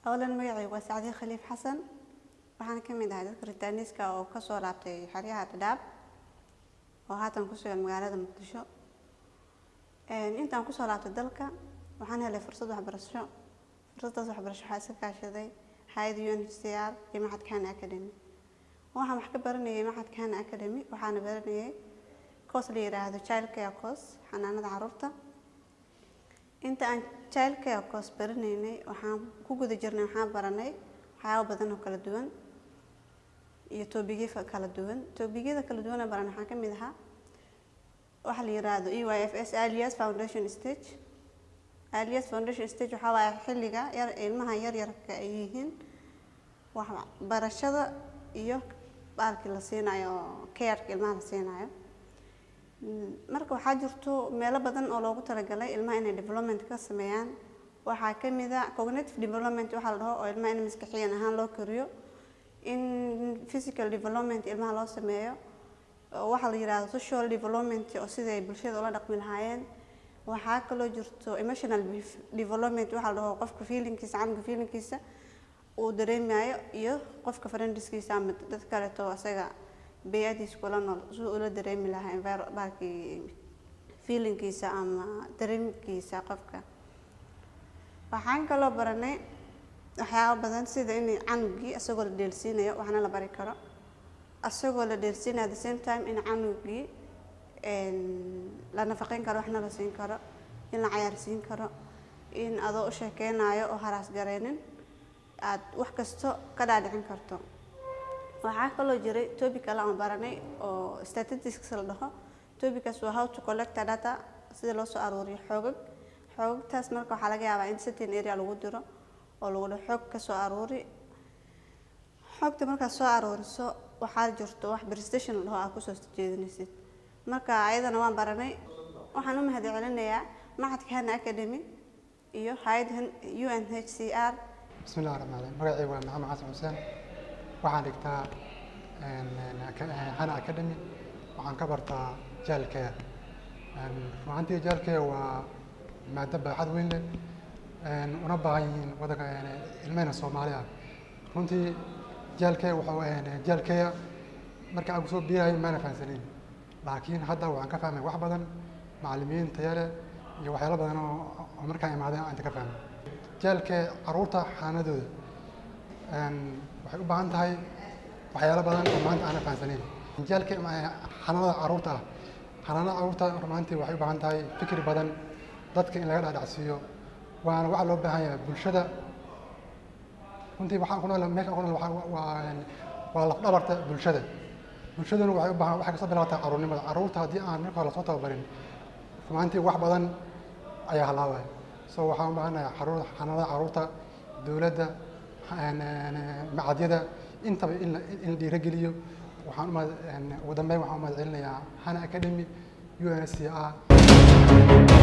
howlan magacaygu waa sacdiin khaliif xasan waxaan ka mid ahay dadka ritaaniiska oo kasoo laabtay xeryaha dhadhaab oo haatan ku sugan magaalada muqdisho intaan kusoo laabtay dalka waxaan helay fursad waxbarasho fursaddaas waxbarasho waxaa iska kaashaday hay-ada u n h c r iyo maxadka hana academy waxaan wax ka baranayay maxadka hana academy waxaana baranayay coos la yiraahdo child care coos xanaanada caruurta inta aan child care coos baranaynay waxaan ku guda jirnay waxaan baranay waxyaabo badan oo kala duwan iyo toobigyo kala duwan toobigyada kala duwan aan baranay waxaa ka mid ahaa waxa la yiraahdo e y f s alias foundation stage alias foundation stage waxaa waaye xilliga yar ilmaha yaryarka ay yihiin wax barashada iyo baalkii la siinayo careka ilmaha la siinayo marka waxaa jirto meelo badan oo loogu talagalay ilmaha inay development ka sameeyaan waxaa ka mid a cognitive development waxaa la dhaho oo ilmaha in maskaxiyan ahaan loo koriyo in physical development ilmaha loo sameeyo waxaa la yiraahdo social development oo sidai ay bulshada ula dhaqmi lahaayeen waxaa kaloo jirto emotional development waxaa la dhaho qofka feelingkiisa canuga feelingkiisa uu dareemayo iyo qofka friendiskiisa ama dad kaleeto isaga bay-adiisa kula nool siduu ula dareemi lahaa environbalkii feelingkiisa ama dareemkiisa qofka waxaan kaloo baranay waxyaabo badan sida in canugii isagoo la dheelsiinayo waxna la bari karo isagoo la dheelsiinayo at the same time in canugii la nafaqeyn karo waxna la siin karo in la cayaarsiin karo in adoo u sheekeynayo oo haraas gareynin aada wax kasto ka dhaadhicin karto waxaa kaloo jiray topic kale aan baranay oo statistics la dhaho topickaas waa how to collect data sida loo soo aruuriyo xoogag xoogagtaas marka waxaa laga yaabaa in certain area lagu diro oo lagu dhaho xoog ka soo aruuri xoogta markaad soo aruuriso waxaa jirto wax prestation la dhaho aad kusoo jeedinaysid marka ayadana waan baranay waxaan u mahad celinayaa maxadka hana academy iyo hay-ad u n h c r bismi illahi raxmaan raxiim magacaygu waa maxamed xasan xuseen waxaan dhigtaa hana academy waxaan ka bartaa jaalkeya runaantii jaalkeya waa maado baaxad weyn leh una baahan yihiin wadanka ilmeyna soomaali ah runtii jaalkeya wuxuu jaalkeya marka aan kusoo biirahay maana fahansaneyn laakiin hadda waxaan ka fahmay wax badan macallimiin taya leh iyo waxyaalo badan oo markaan imaadeen aan inta ka fahmay jaalka caruurta xanaanadooda waxay u baahan tahay waxyaalo badan oo maanta aanan fahansaneyn jaalka xanaanada caruurta ah xanaanada caruurta rumaantii waxay u baahan tahay fikir badan dadka in laga dhaadhacsiiyo waana waxa loo baahan yahay bulshada runtii waxaan ku nool meeshaan ku nool waa waa laf dhabarta bulshada bulshaduna waxay u baahan waxay kasoo bilaabataa caruurnimada caruurta haddii aan marka hore lasoo tababarin rumaantii wax badan ayaa halaabaya so waxaan u baahanahay xaruur xanaanada caruurta dowladda macadyada intaba in la in la dhiirogeliyo waxaan umahad ugu dambeyn waxaan umahad celinayaa hana academy u n s c r